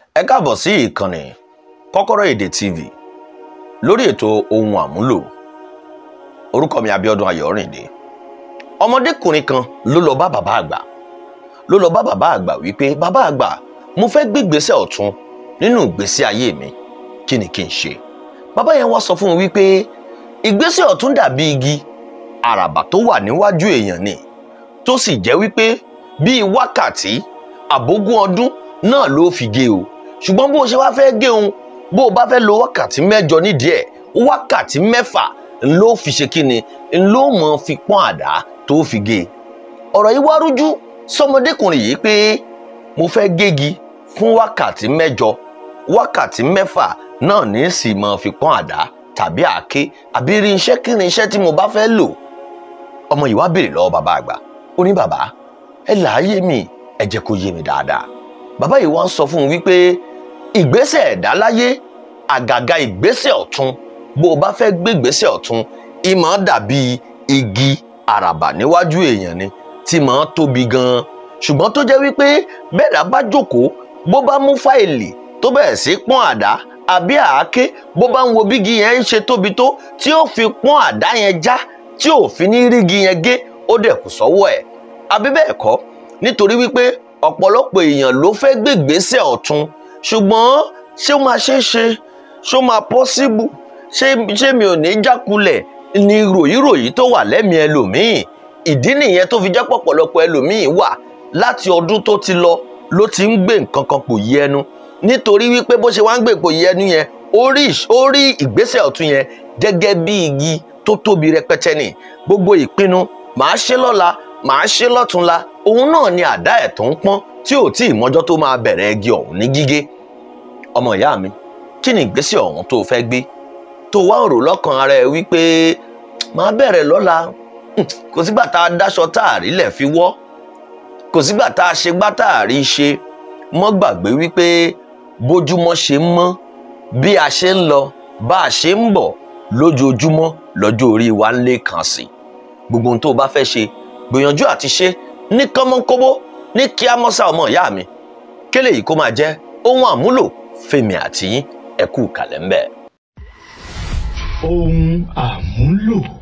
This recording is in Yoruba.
ẹ káàbọ̀ sí ìkànnì kọ́kọ́rọ́ èdè tv lórí ètò ohun àmúlò orúkọ mi Abíọ́dún Ayọ̀rìndé ọmọdékùnrin kan ló lọ bá bàbá àgbà ló lọ bá bàbá àgbà wípé bàbá àgbà mo fẹ́ gbé ìgbésẹ̀ ọ̀tún nínú ìgbésí ayé mi kí ni kí n ṣe bàbá yẹn wá sọ fún un wípé ìgbésẹ̀ ọ̀tún dàbí igi àràbà tó wà níwájú èèyàn ni tó sì jẹ́ wípé bíi wákàtí àbógún ọdún náà ló fi gé o ṣùgbọ́n bó o ṣe wá fẹ́ gé òun bó o bá fẹ́ lo wákàtí mẹ́jọ nídìí ẹ̀ wákàtí mẹ́fà ló fi ṣe kí ni ló mọ̀ fi pọ́n àdá tó fi gé ọ̀rọ̀ yìí wá rújú sọmọdékùnrin yìí pé mo fẹ́ gégi fún wákàtí mẹ́jọ wákàtí mẹ́fà náà ní sì mọ̀ fi pọ́n àdá tàbí àáké àbí rí iṣẹ́ kí ni iṣẹ́ tí mo bá fẹ́ lò ọmọ yìí wá béèrè lọ́wọ́ bàbá àgbà ó ní bàbá ẹ láàyè mi ẹ jẹ́ kó yé mi dáadáa bàbá yìí wá ń sọ fún un wípé ìgbésẹ̀ ẹ̀dá láyé àgàgà ìgbésẹ̀ ọ̀tún bó o bá fẹ́ gbé ìgbésẹ̀ ọ̀tún ìmọ̀ dàbí igi àràbà níwájú èèyàn ni tí mọ̀ ń tóbi gan-an ṣùgbọ́n tó jẹ́ wípé bẹ́ẹ̀dá bá jókòó bó bá mú fáìlì tó bẹ̀rẹ̀ sí pọ́n àdá àbí àáké bó bá ń wo bígi yẹn ń ṣe tóbi tó tí ó fi pọ́n àdá yẹn já tí ò fi ní rígi yẹn gé ó dẹ̀ kù sọ́wọ́ ẹ̀ àbí bẹ́ẹ̀ kọ́ nítorí wípé ọ̀pọ̀lọpọ̀ èèyàn ló fẹ́ gbègbèsè ọ̀tún ṣùgbọ́n ṣé ó máa ṣe é ṣe ṣé ó máa pọ́síbù ṣé ṣé mi ò ní jákulẹ̀ ni ròyìnròyìn tó wà lẹ́mìí ẹlòmíì ìdí nìyẹn tó fi jẹ́ pọ̀pọ̀lọpọ̀ ẹlòmíì wà láti ọdún tó ti lọ ló ti ń gbé nǹkan kan pò yí ẹnu nítorí wípé bó ṣe wá ń gbé pò yí ẹnu yẹn ó rí ìgbésẹ̀ ọ̀tún yẹn gẹ́gẹ́ bí igi tó tóbi rẹpẹtẹ ni gbogbo ìpinnu màá ṣe lọ́la màá ṣe lọ́túnla òun náà ni àdá ẹ̀ tó ń pọ́n tí ò tí ì mọ́jọ́ tó máa bẹ̀rẹ̀ igi ọ̀hún ní gígé ọmọ ìyá mi kí ni ìgbésẹ̀ ọ̀hún tó fẹ́ gbé tó wá ń rò lọ́kàn ara ẹ wípé màá bẹ̀rẹ̀ lọ́la kò sígbà tá a dáṣọ tá a rí lẹ̀ fi wọ́ kò sígbà tá a ṣe gbá tá a rí ṣe mọ́ gbàgbé wípé bójúmọ́ ṣe ń mọ́ bí a ṣe ń lọ bá a ṣe ń bọ̀ lójoojúmọ́ lọ́jọ́ orí wa ń lé kan sí gbogbo ohun tó o bá fẹ́ ṣe gbìyànjú àti ṣe ní kánmọ́kóbó ní kíá mọ́sá ọmọ ìyá mi kélé yìí kó máa jẹ́ ohun àmúlò fèmí àti yín ẹ̀kú kàlẹ́ ń bẹ̀. ohun àmúlò.